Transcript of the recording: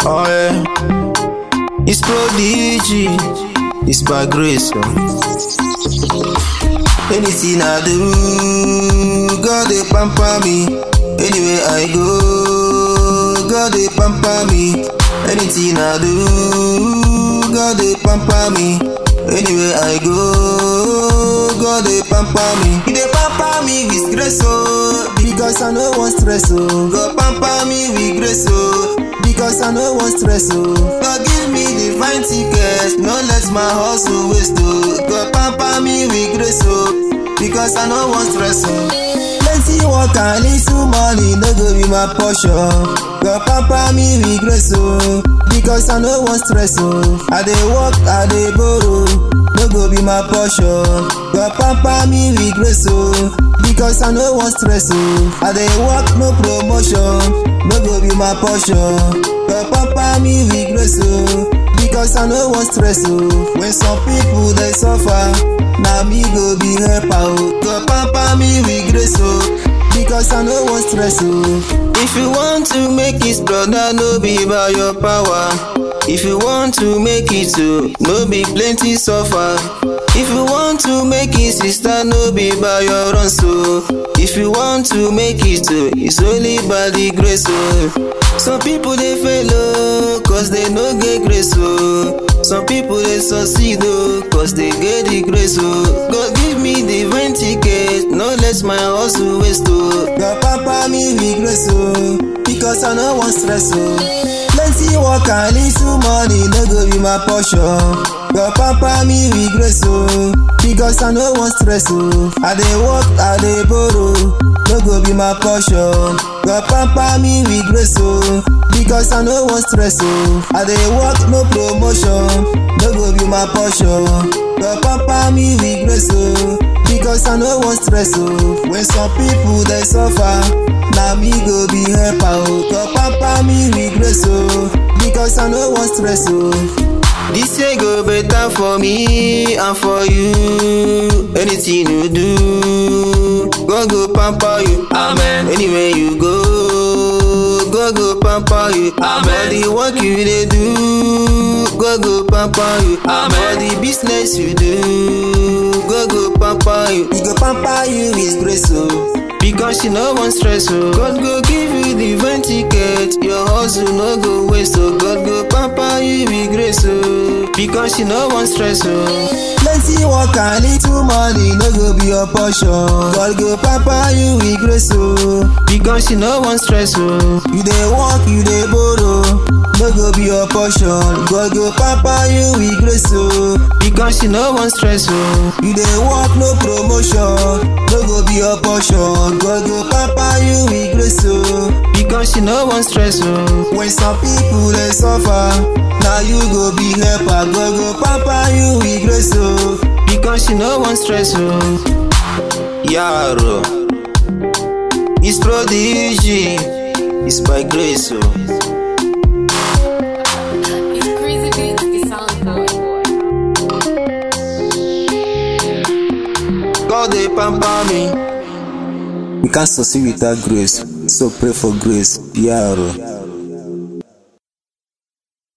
Oh yeah, it's prodigy, it's by grace. oh. Anything I do, God they pamper me. Anywhere I go, God they pamper me. Anything I do, God they pamper me. Anywhere I go, God they pamper me. He dey pamper me with grace oh, because I no want stress oh. God pamper me with grace oh, because I no want stress oh. God give me divine ticket, no let my hustle waste oh. God pamper me with grace oh, because I no want stress oh. Plenty work and little money no go be my portion. God pamper me with grace oh, because I no want stress oh. I dey work, I dey borrow, no go be my portion. God pamper me with grace oh, because I no want stress oh. I dey work, no promotion, no go be my portion. God pamper me with grace oh, because I no want stress oh. When some people dey suffer, na me go be helper oh. God pamper me with grace oh. Because I no want stress oh. If you want to make it, brother, no be by your power. If you want to make it, oh, no be plenty suffer. If you want to make it, sister, no be by your own so. If you want to make it, oh, it's only by the grace oh. Some people they fail oh, cause they no get grace oh. Some people they succeed oh, cause they get the grace oh. God give me divine ticket, no let my hustle waste oh. God pamper me with grace oh, because I no want stress oh. Plenty work and little money no go be my portion. God pamper me with grace oh, because I no want stress oh. I dey work, I dey borrow, no go be my portion. God pamper me with grace oh, because I no want stress oh. I dey work, no promotion, no go be my portion. God pamper me with grace oh, because I no want stress oh. When some people dey suffer, na me go be helper oh. God pamper me with grace oh, because I no want stress oh. This year go better for me and for you. Anything you do, God go pamper you. Amen. Anywhere you go, God go pamper you. Amen. For the work you dey do, God go pamper you. Amen. For the business you do, God go pamper you. He go pamper you with grace oh. Because you no want stress oh. God go give you divine ticket, your hustle no go waste oh. God go pamper you with grace oh. Because you no want stress oh. Plenty work and little money no go be your portion. God go pamper you with grace oh. Because you no want stress oh. You dey work, you dey borrow, no go be your portion. God go pamper you with grace oh. Because you no want stress oh. You dey work, no promotion, no go be your portion. God go pamper you with grace oh. Because you no want stress oh. When some people dey suffer, na you go be helper. God go pamper you with grace oh. Because you no want stress oh. Yaro, it's prodigy, it's by grace oh. It's crazy beats, the sound boy. God dey pamper me. We can't succeed without grace, so pray for grace. Yaro.